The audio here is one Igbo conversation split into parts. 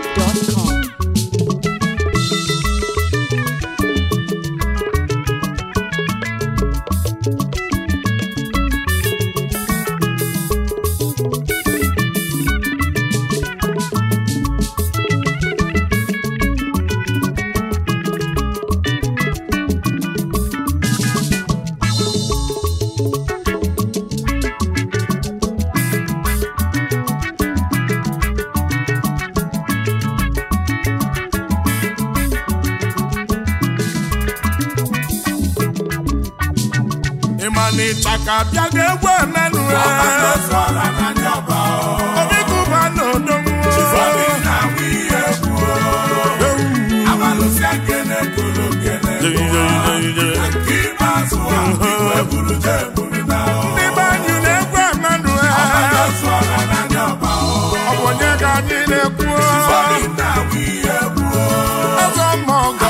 NigerWide.com. ịma na ịchaka bịa ga-egwu emenụ obi kụba na ndị be anyị na-egwu emenụ ọ bụ onye ka anyị na-ekwu ọzọ mma ọgọ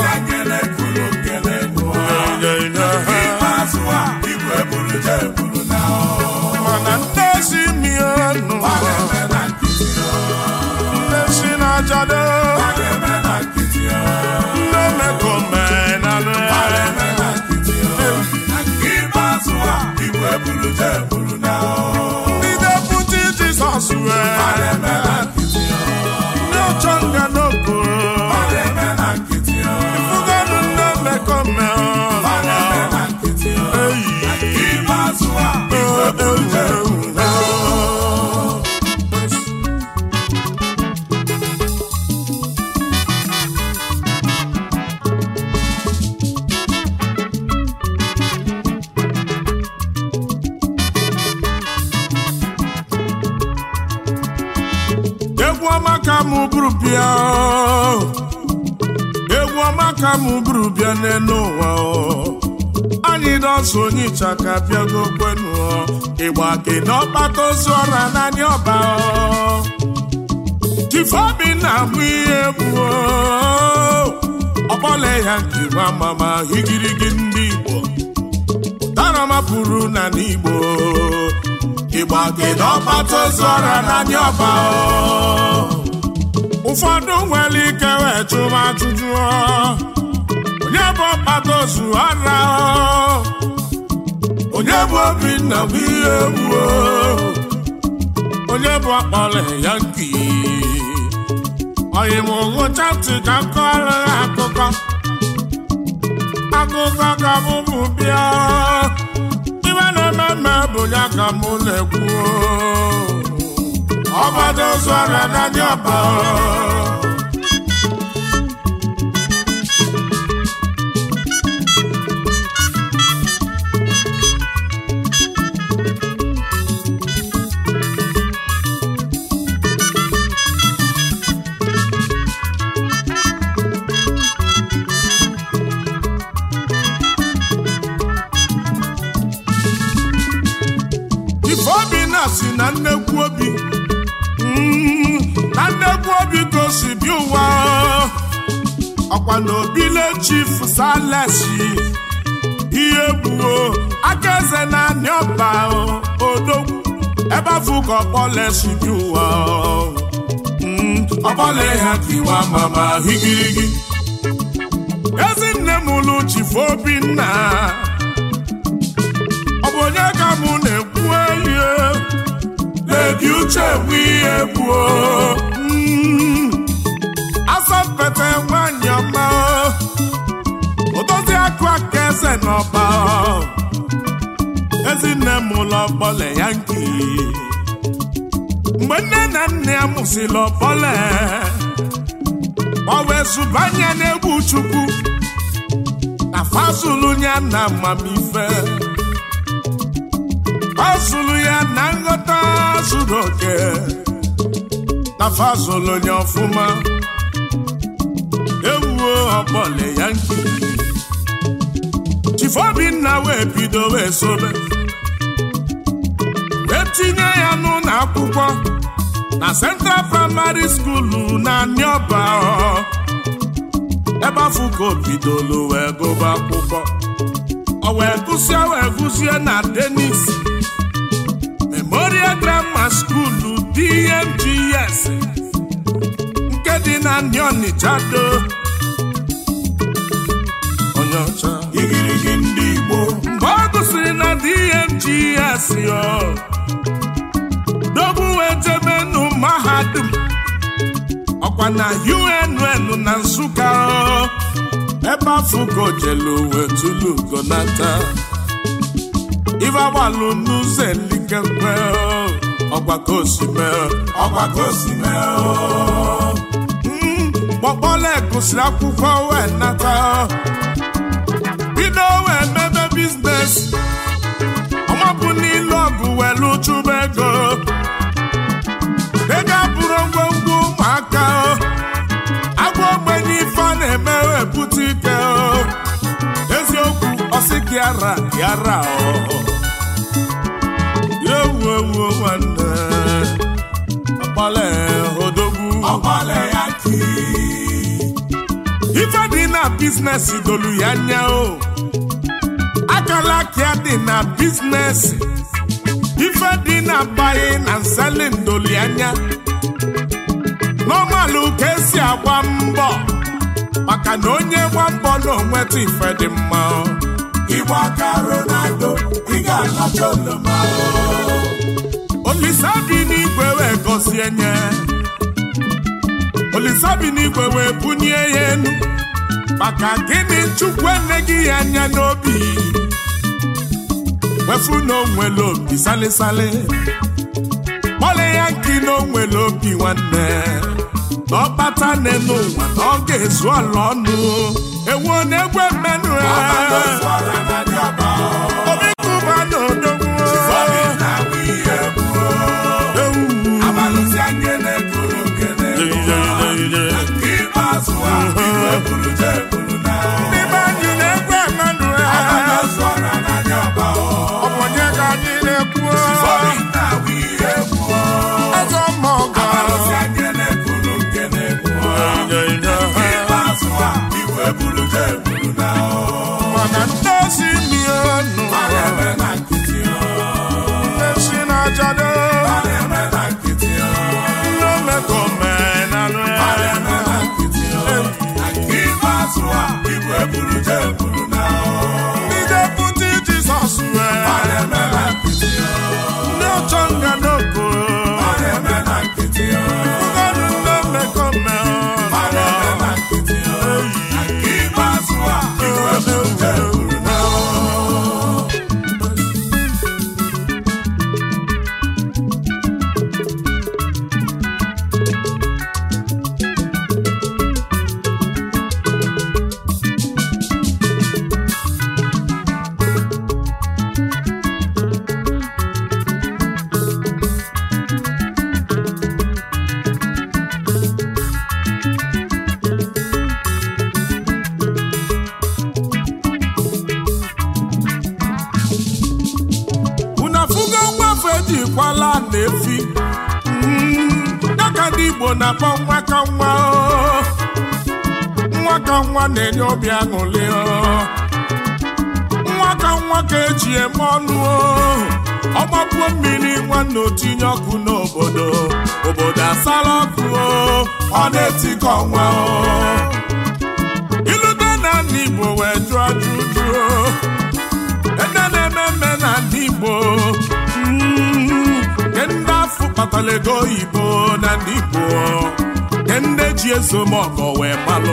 mana ndị ezi mienụ ndị si na-ajado ndị mekomenalụ ndị deputi jizọs wee ndị ọchọ nga n'okporo ifugonu ndị mekomenalụ egwu ọma ka mụ bụrụ bịa egwu ọma ka mụ bụrụ bịa n'elu ụwa anyị dọsụ onye ịchaka bịago kwenu ịgba gị n'ọkpata ozu ọra naanị ọba tifeobi na-abụ ihe egwu ọkpọle ya nke nwa mama higirigi ndị igbo dara mapụrụ na n'igbo ịgba gị n'ọkpata ozu ọra naanị ọba ụfọdụ nwere ike wee chụba ajụjụ onye bụ ọkpata ozu ọra onye bụ obinna bụ ihe egwu onye bụ akpọrọ ya nki onye m ngụcha ntị ka m kọrọ ya akụkọ akụkọ ka m bụ bịa ibe na-eme mme bụ ya ka m na-ekwu ọgbado ozu ọrịa n'anya ọba ifeobi na si na nnekwu obi Mm, na nnekwu obi ka o si bi ụwa ọkwa na obile chief salesi ihe gbuo aka eze na anị ọba odogwu ebe afụ ka ọkpọle si bi ụwa Mm, ọkpọle ha kiwa mama higirigi ezinne m lụ chief obinna ọ bụ onye ka mụ na-ekwu elie lebi uche bụ ihe gbuo asọmpete nwanyị ọma odozi akụ aka eze n'ọba ezinne m ụlọ ọbọle ya nki mgbe nne na nna ya mụsịrị ọbọle ọ wee zụbanye n'egwu chukwu na fazulu ya na amamife ọ zụrụ ya na nghọta zuru oke na fazụlụ onye ọfụma ewuo ọkpọle ya nkiri chifobinna wee bido wee sobe wee tinye ya n'ụlọ akwụkwọ na Central Primary School na Nioba ebe afọ ka o bidolu wee gụba akwụkwọ ọ wee gụsie wee gụzie na Denis Memorial Grammar School DMGS nke dị na ndị ọnịcha do onye ọcha igirigi ndị Igbo mgbe ọ gụsịrị na DMGS yo dobu wee jebe nụ mahadum ọkwa na UNN na Nsụka o. ebe afụgo jelu wee tulu gonata ife agbalụ n'ụzọ elikekwe o. ọkwa ka osime ọkwa ka o si mee o. kpọkpọle gụsịrị akwụkwọ wee nata bido wee mebe biznes ọmapụ n'ilu ọgụ welu chụba ego ego abụrụ ngwongwo ụmụaka o. agwa ogbenye ife a na-eme wee bute ike o. eziokwu ọsị gị ara gị ara o. ewu ewu nwanne ọkpọle odogwu ọgbale ya ki ife dị na biznes dolu ya anya o akala aka dị na biznes ife dị na buying and selling dolu ya anya n'ọmalụ ka esi agba mbọ maka na onye gba mbọ na onweta ife dị mma o. Igbo aka Ronaldo ị ga-alacha oloma olisa bi n'igwe wee gọzie nye olisa bi n'igwe wee bunye ya enu maka gịnị chukwu eneghị ya anya n'obi wefu na onwere obi salisali kpọle ya nki na onwere obi nwanne na ọkpata n'elu ụwa na ọ ga-ezu ọla ọnụ ewu na-egwe mmenụ ya ọra na dị ọba obi kụba na odogwu Obi na-awụ ihe gbuo ewu abalụsi anya na-ekuru nkene ikpeazụ a iwe buru je buru na Ndị be anyị na-egwe mmenụ ya abalụsi ọra na dị ọba ọ bụ onye ka anyị na-ekwu Obi na-awụ ihe gbuo eze mmọgọ abalụsi anya na-ekuru nkene gbuo ikpeazụ a iwe buru je buru na mana ndị osi mionu a na-eme na nkịtị ndị si na-ajado a na-eme na nkịtị ndị omekomenalụ a ya na-eme na nkịtị ikpeazụ a iwe buru je buru na ndị deputi jizọs wee a na-eme na nkịtị ndị ọchọ nga n'oko a na-eme na nkịtị ụfọdụ ndị omekomenalụ ikpeazụ a iwe buru je buru na unu afụgo mgbafe ejikwala na-efi dịka ndị igbo na-akpọ nwa ka nwa o. nwa ka nwa na-enye obi aṅụrị o. nwa ka nwa ka eji eme ọnụ o. ọgbapuo mmiri nwanne otinye ọkụ n'obodo obodo asala ọkụ o. ọ na-etikọ nwa o. ilute na ndị igbo wee jụọ ajụjụ o. ede na-eme mme na ndị Igbo mm, nke ndị afọ kpatara ego oyibo na ndị Igbo nke ndị ji ezomọgọ wee malụ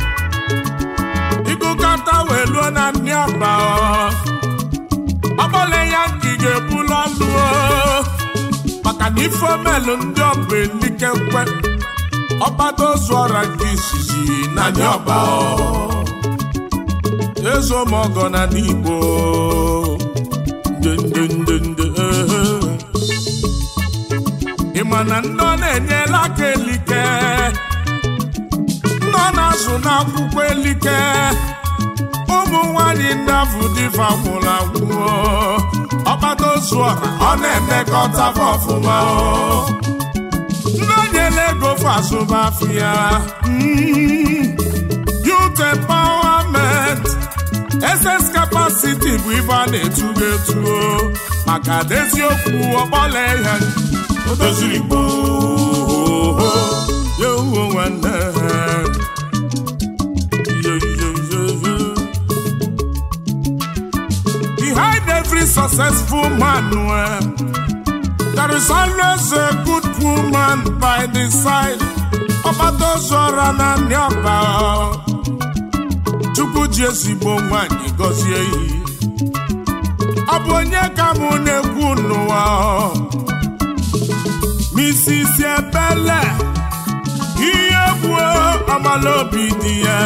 ịgụkọta wee luo na ndị ọba ọgbọle ya nke ị ga-ebulu ọlụ o. maka na ife omelụ ndị ọbụ elikekwe ọgbado ozu ọra nke izizi na ndị ọba ezomọgọ na ndị Igbo nde nde nde nde ehe. ị ma na ndị ọ na-enyela aka elike ndị ọ na-azụ n'akwụkwọ elike ụmụ nwanyị ndị afụ dịfa nwụrụ anwụ ọkpata ozu ọha ọ na-emekọta fa ọfụma o. ndị o nyela ego fa azụba afụ ya Mm. youth empowerment ss capacity bụ ife a na-etugo etuo maka na eziokwu ọkpọla ya o doziri gboo yewo nwanne Yo, yo, yo, yo. Behind every successful man, well, there is always a good woman by the side. Ọbadozora na nyọba Chukwu ji ezigbo nwanyị gọzie iyi Ọ bụ onye ka mụ na-ekwu n'ụwa Mrs. Ebele ihe gbuo ọmala obi dị ya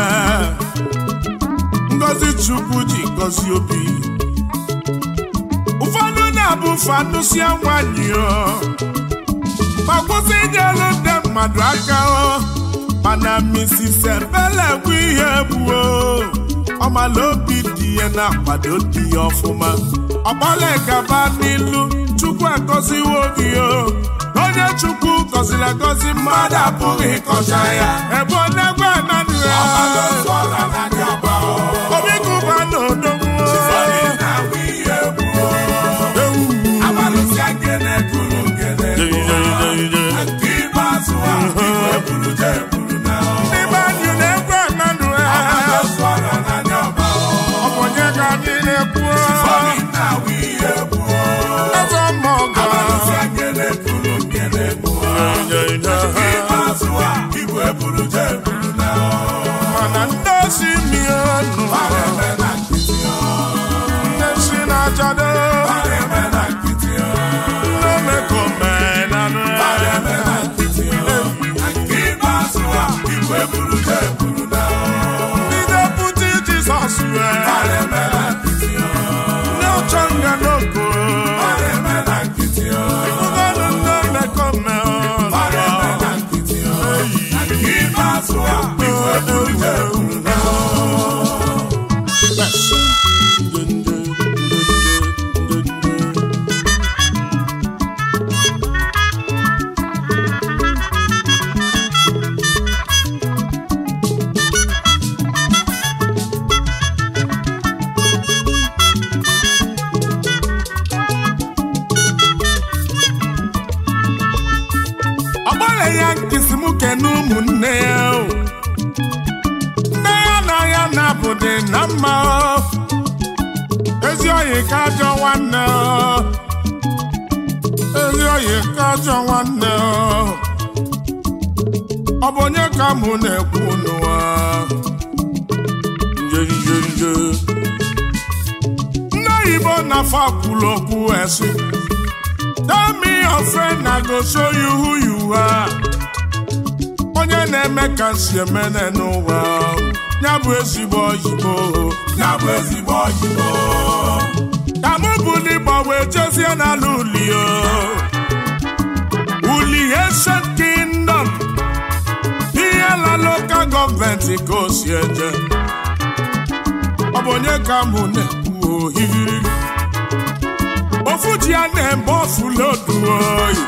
Ngozi Chukwu ji gọzie obi ụfọdụ na-abụ fanụsia nwanyị o ma kwụsị inyelu ndị mmadụ aka o mana Mrs. Ebele bụ ihe gbuo ọmala obi dị ya na-akwado di ya ọfụma ọgbala gaba n'ilu Chukwu agọziwo gị o onye Chukwu gọziri agọzi mmadụ apụghị ịkọcha ya ebe ọ na-egwe Emmanuel obi kụba na odogwu n'ime anyị na-egwe Emmanuel ọ bụ onye ka anyị na-ekwu eze mmụọ mana ndị osi miọnụ ndị si na-achado n'omekomenanụ ndị deputi Jizọs wee ndị ụchọ nga n'oko ụgọdụ ndị omekome ọgbara ya nkịsị m kene ụmụnne ya o. nne ya na ya na-abụdị na mma o. ezi oyi ka ajọ nwanne o. ezi oyi ka ajọ nwanne o. ọ bụ onye ka mụ na-ekwu n'ụwa nje nje nje ndị oyibo na-afọ kwuru okwu esi Tell me your friend, I go show you who you are. Onye na-eme ka si emene n'ụwa ya bụ ezigbo oyibo ya bụ ezigbo oyibo ka mụ bụ n'ịgba wee jezie n'ala uli o uli Ancient Kingdom ihe la lokal gọọmenti ka o si eje ọ bụ onye ka mụ na-ekwu ohiri ofu ji ya na-eme ofu lodu oyi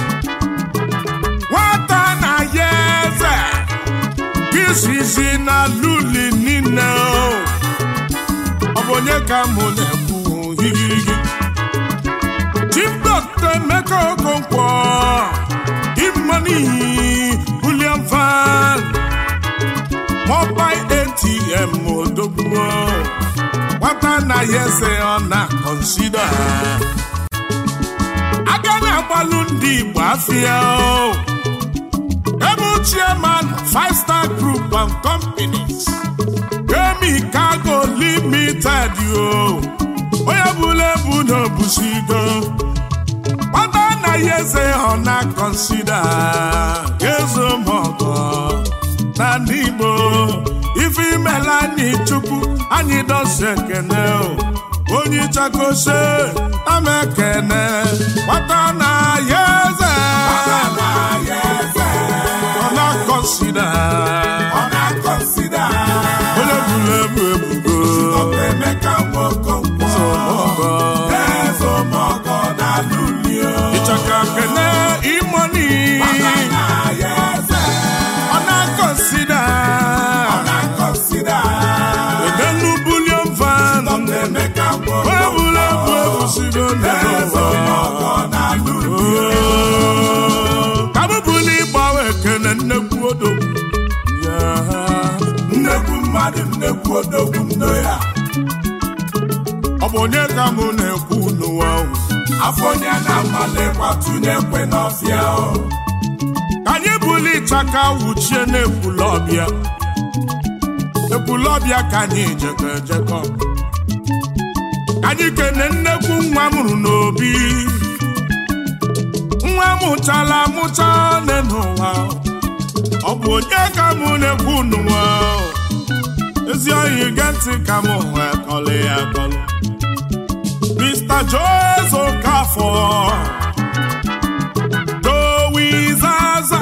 nwata na ya eze izizi na luli niile o ọ bụ onye ka mụ na-ekwu higirigi Chief Dr. Emeka Okonkwo Imani William Van Mobile ATM odogwu nwata na ya eze ọ na-akọnsida aka na-agbalụ ndị Igbo afịa o ebe chairman five star group and companies Emi Cargo Limited o onye bụla ebu na obusigo nwata na ya eze ọ na-akọnsida ezo mọgọ na ndị Igbo ife imela anyị chukwu anyị dọsi ekene o onye chakose ama ekene nwata na ya eze ọ na-akọnsida onye bụrụ ebu ebugo ịchaka kene imoni ọ na-akọnsida edenu bulion van onye bụrụ ebu ebusigo n'ụwa kabụbụla ịgbawa ekene nnekwu odogwu nno ya ọ bụ onye ka mụ na-ekwu n'ụwa ahụ afọ onye na-amalekwa tụnye ekwe n'ọfịa o ka anyị buli ịchaka wuchie n'ekwulọbịa ekwulọbịa ka anyị jekọ ejekọ ka anyị kene nnekwu nwa mụrụ n'obi nwa mụchala amụcha nne n'ụwa ọ bụ onye ka mụ na-ekwu n'ụwa ezi oyi ge ntị ka m wee kọlị ya akọlụ Mr. Jose Okafor Joey Zaza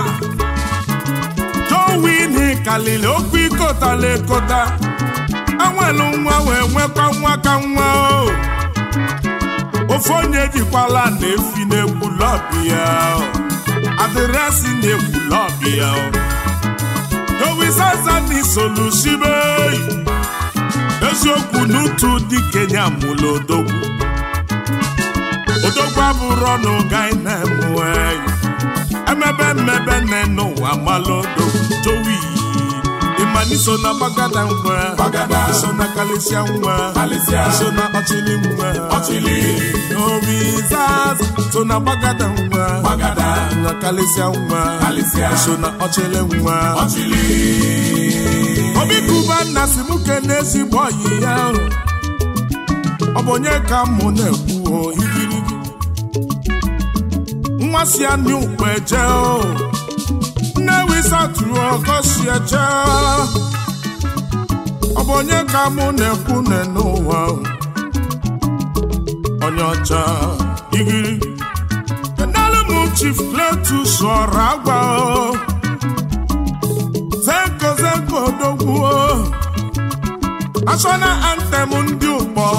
Joey n'ikalili okwu ikotala ekota anwelu nwa wee nwekwa nwa ka nwa o ofe onye jikwala na-efi n'ekwulọbi ya o. adịrịasị na-ekwulọbi ya o. Joey Zaza n'isolusibe eziokwu n'utu dị kenya mụlụ odogwu odogwu abụrụ ọnụ gai na-emue emebe mmebe nne n'ụwa malụ odogwu jowi ịmaniso na gbagada nwa Gbagada. iso na kalisia nwa Kalịsịa. iso na ọchịlị nwa Ọchịlị. obi zaza so na gbagada nwa Gbagada. na kalisia nwa Kalịsịa. iso na ọchịlị nwa ọchịlị obi kuba nna si mụ kene ezigbo ọyị ya ahụ ọ bụ onye ka mụ na-ekwu o igirigi nwa si anyị ukpe je o nne wisa tụrụ ọkọ si eje ọ bụ onye ka mụ na-ekwu ne n'ụwa o onye ọcha igirigi kenelu m chief Cletus ọra agwa o zenko zenko odogwu national anthem ndị ụkpọ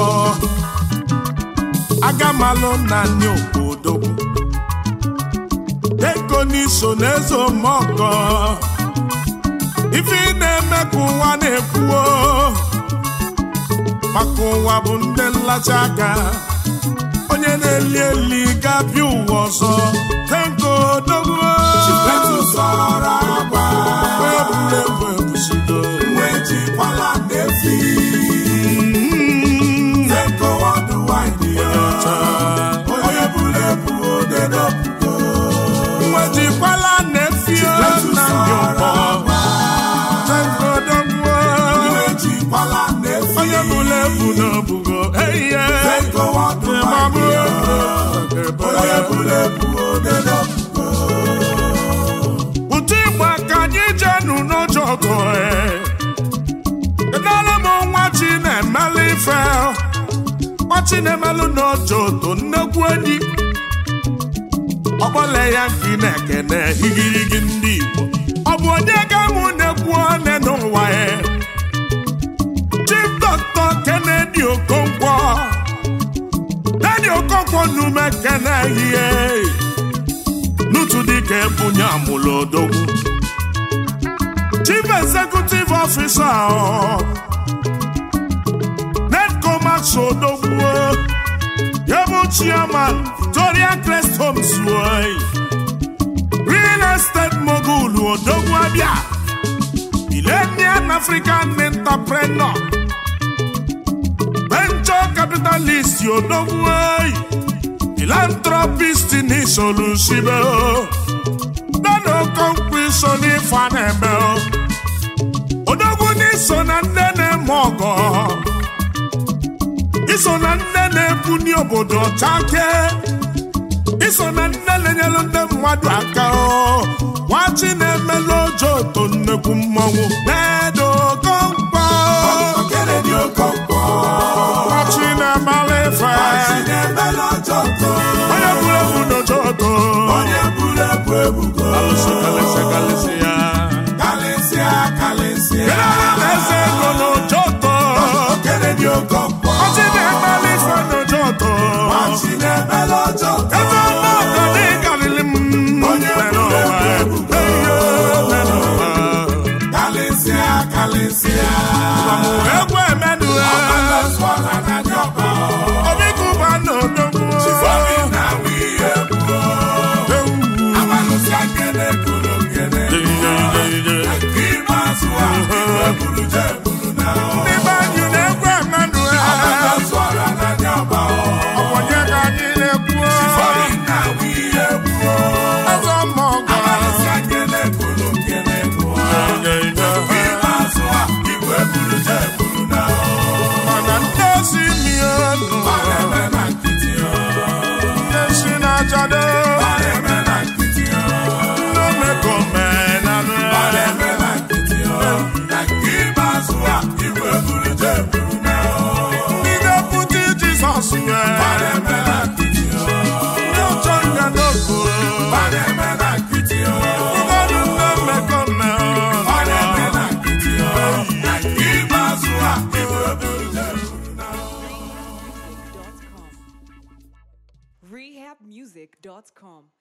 agamalụ na ndị ụkpọ odogwu ego n'iso n'eze omọgọ ife ị na-eme ka ụwa na-ekwuo maka ụwa bụ ndị nlacha aka onye na-eli eli ga-abịa ụwa ọzọ zenko odogwu Cletus ọra agwa onye bụrụ egwu ebusido nwe jikwala na-efi Zenko ọdụwaịdị ya onye buru ebu odedopugo nwejikwala na-efio na ndị ụkpọ tengodogwo nwe jikwala na-efi onye bụla ebu n'obugo eiye Zenko ọdụwaịdị ya onye buru ebu odedopugo ụtụ igba ka anyị jenu n'ụjọ ọgụ kedere m nwa chi na-emelụ ife nwa chi na-emelụ n'ụjọ oto nnekwu enyi ọkpọle ya nke na-ekene igirigi ndị Igbo ọ bụ onye ga-amụ na-ekwu one n'ụwa ya Chief Dr. Kennedy Okonkwo Kennedy Okonkwo nume kene ihe n'otu dịka ebunye amụlụ odogwu Chief Executive Officer ọ, Nedcomax odogwu ya bụ Chairman Victoria Crest Homes oyi. Real Estate Mogul odogwu abịa Millennium African Entrepreneur Venture Capitalist odogwu oyi. Philanthropist ni solusibe o nana okonkwo iso n'ife a na-eme o odogwu n'iso na nne na-eme ọgọ iso na nne na-ebuni obodo ọchake iso na nne na-enyelu ndị mmadụ aka o nwachi na-emelu ojo oto nnekwu mmọnwụ na-edo okonkwo Kennedy Okonkwo nwachi na-emala ife Chinemela Ọjọkọ onye buru ebu n'ojo oto onye buru ebu ebugo Alụsị kalịsị kalịsị ya. kalịsịa kalịsịa Eze ego n'ụjọtọ. Kennedy Okonkwo Ọchị na-emeli ife n'ụjọtọ. Chinemela Ọjọkọ Eze ọma ọgọ dị karịrị m. Onye Mere buru ụwa. ebu ebugo. Eyo, mere ụwa. kalịsịa kalịsịa Amụ egwu emedu ya. Ọbalanswala na Nyọba Obi kụba n'odogwu. Chifobi na wiye buo Ewu. Abalụsịa nkene kuru nkene Ije, ije, ije. Nke ikpeazụ a iwe buru je buru na Ndị be rehabmusic.com.